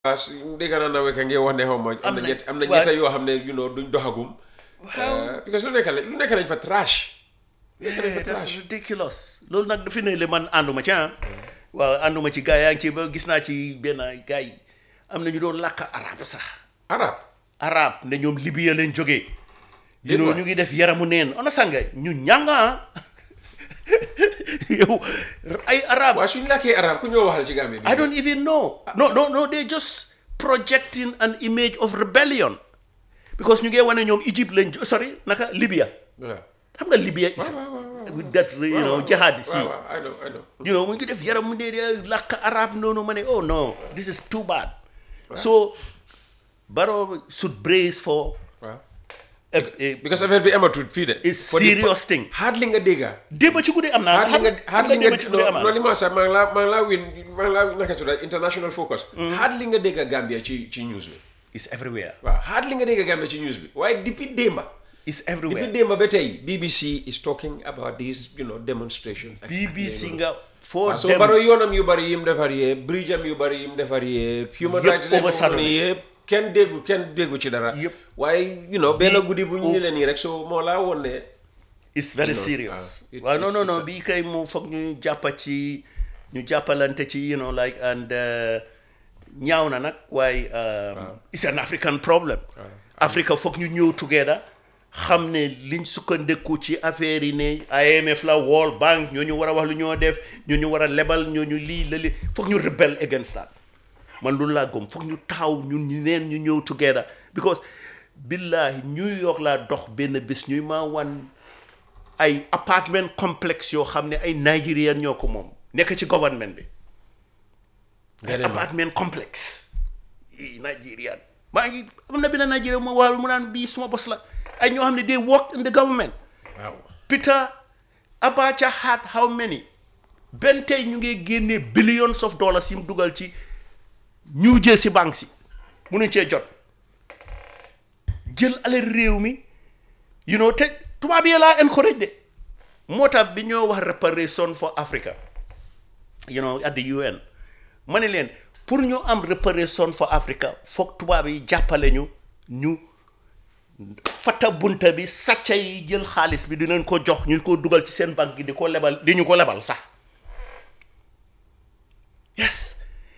parce que dégg naa na weka ngi wax ne xaw ma am na na- ñett am na waaw. ñetta yoo xam ne you know duñ doxagum Euh, because lu nekk la lu nekk lañ fa trash lu nekk lañ fa Yeah, that's trash ridiculous loolu nag dafa ne le man ànduma ci ah waaw ànduma ci gars yaa ngi ci ba gis naa ci benn gars yi am na ñu doon làkk arab sax arab arab ne ñoom Libya leen jógee Déet you know waay. ñu ngi def yaramu neen ona sanga ñu ñanga yow ay arab waaye suñu làkkee arab ku ñoo waxal ci Gambie bi I don't even know no no no they just projecting an image of rebellion because ñu ngi wane ñoom Egypte lañ jo- sorry naka Libya waaw xam nga Libya is waaw, waaw, waaw. with that you know jihadis yi waaw waaw I know I know you know mu ngi def yaram mu ne de làkk arab noonu ma ne oh no this is too bad so Barrow should brace for waaw a, a, because affaire bi amatul fii de It's For the- serious thing. hardly nga dégga démb ci guddi am naa hardly nga hardly nga démb ci guddi am non non li ma sax maa ngi laa maa ngi laa win maa ngi laa naka tudda international focus hardly nga dégga Gambia ci ci news bi it's everywhere waaw hardly nga dégga Gambia ci news bi waaye depuis démba it's depuis everywhere démba ba tey BBC is talking about these you know demonstrations BBC nga foo waaw soo dem baro yoonam yu bari yim defar yëpp bridge am yu bari yim defar yëpp human Yëpp rights leen overshadow ni yëpp kenn déggu kenn déggu ci dara Yëpp. waaye you know benn Bi- guddi bu ñu leen nii rek so moo laa woon ne it's very You know, serious uh, it- waaw non it's- non non it's a- bii kay mu foog ñu jàppa ci ñu jàppalante ci you know like and uh, ñaaw na nag waaye um, it's an African problem Africa foog ñu ñëw together xam ne liñ sukkandeku ci affaire yi ne IMF la World Bank ñoo ñu war a wax lu ñoo def ñoo ñu war a lebal ñoo ñu lii la lii foog ñu rebel against that man loolu laa gëm foog ñu taxaw ñun ñu neen ñu ñëw together because billahi New York laa dox benn bés ñuy maa wan ay apartment complexe yoo xam ne ay Nigerian ñoo ko moom nekk ci government bi Nga ay dem. apartment complexe yi Nigerian maa ngi am na benn Nigerian mo waaw mu naan bii suma bos la ay ñoo xam ne they work in the government waaw Peter Abacha had how many benn tey ñu ngi génnee billions of dollars yi mu dugal ci New Jersey bank si munuñ cee jot jël alal réew mi you know te tubaab yi laa encourage de moo tax bi ñoo wax reparation for Africa you know at the UN ma ne leen pour ñu am reparation for Africa foog tubaab yi jàppale ñu ñu fata bunta bi sàcca yi jël xaalis bi dinañ ko jox ñu ko dugal ci seen banque gi di ko lebal di ñu ko lebal sax yes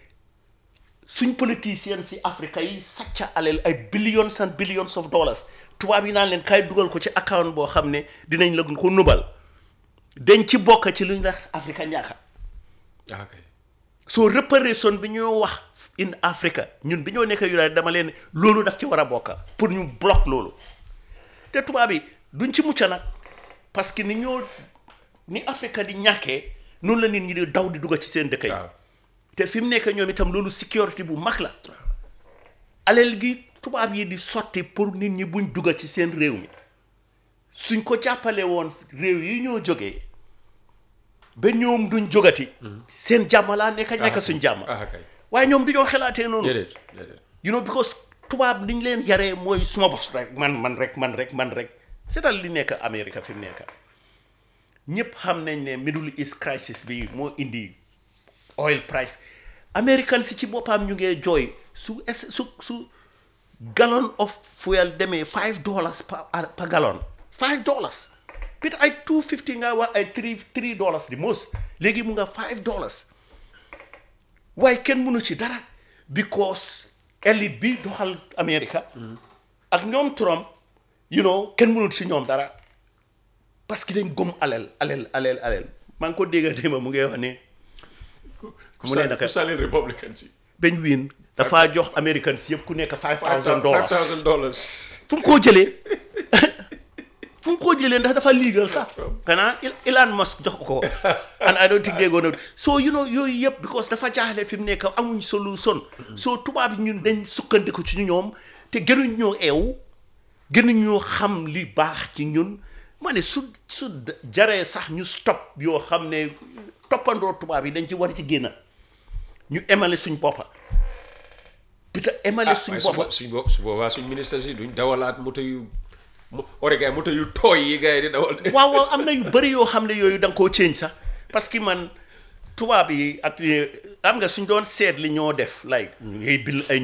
suñ politiciens si Afrique yi sàcca alal ay billions and billions of dollars tubaab yi naan leen kay dugal ko ci account boo xam ne dinañ la ko nubal dañ ci bokk ci lu ñu wax Afrique ñaaka ah kay soo reparation bi ñoo wax in Africa ñun bi ñoo nekk United dama leen loolu daf ci war a bokka pour ñu bloc loolu te tubaab yi duñ ci mucc nag parce que ni ñoo ni Afrique di ñàkkee noonu la nit ñi di daw di dugg ci seen dëkk yi waaw te fi mu nekk ñoom itam loolu sécurité bu mag la alal gi tubaab yi di sotti pour nit ñi buñ dugg ci seen réew mi suñ ko jàppale woon réew yi ñoo jógee ba ñoom duñ jógati seen jàmm laa nekk nekk suñ jàmm ah kay waaye ñoom du ñoo xalaatee noonu déedéet déedéet you know because tubaab liñ leen yaree mooy suma bos rek man man rek man rek man rek seetal li nekk Amérique fi mu nekk ñëpp xam nañ ne Middle East crisis bi moo indi oil price American si ci boppam ñu ngee jooy su es su su gallon of fuel demee five dollars par par gallon five dollars peut ay two fifty nga wax ay three three dollars di most léegi mu nga five dollars waaye kenn mënu ci dara because elite bi doxal America ak ñoom Trump you know kenn mënul ci ñoom dara parce que dañ gëm alel alel alel alel maa ngi ko dégga démba mu ngi wax ne mu ne naka ku sali républicain si bañ wiin dafaa jox Americans yëpp ku nekk five thousand five dollars thousand dollars fu mu koo jëlee fu mu koo jëlee ndax dafa legal sax xanaa Il- Elon Musk jox ko ko and I don't think they're gonna so you know yooyu yëpp because dafa jaaxle fi mu nekk amuñ solution so tubaab yi ñun dañ sukkandiku ci ñoom te gënuñ ñoo eew gënuñ ñoo xam li baax ci ñun ma ne su su jaree sax ñu stop yoo xam ne toppandoo tubaab yi dañ ci war ci génn ñu emale suñ boppa peut-être emale ah suñ waaye su boppa bo- suñ bopp su boobaa suñ ministre si duñ dawalaat moto yu mo- ore gars yi moto yu tooy yi gars yi di dawal waaw waaw am na yu bëri yoo xam ne yooyu da nga koo change sax parce que man tubaab yi ak am nga suñ doon seet li ñoo def like ñu ngay bil ay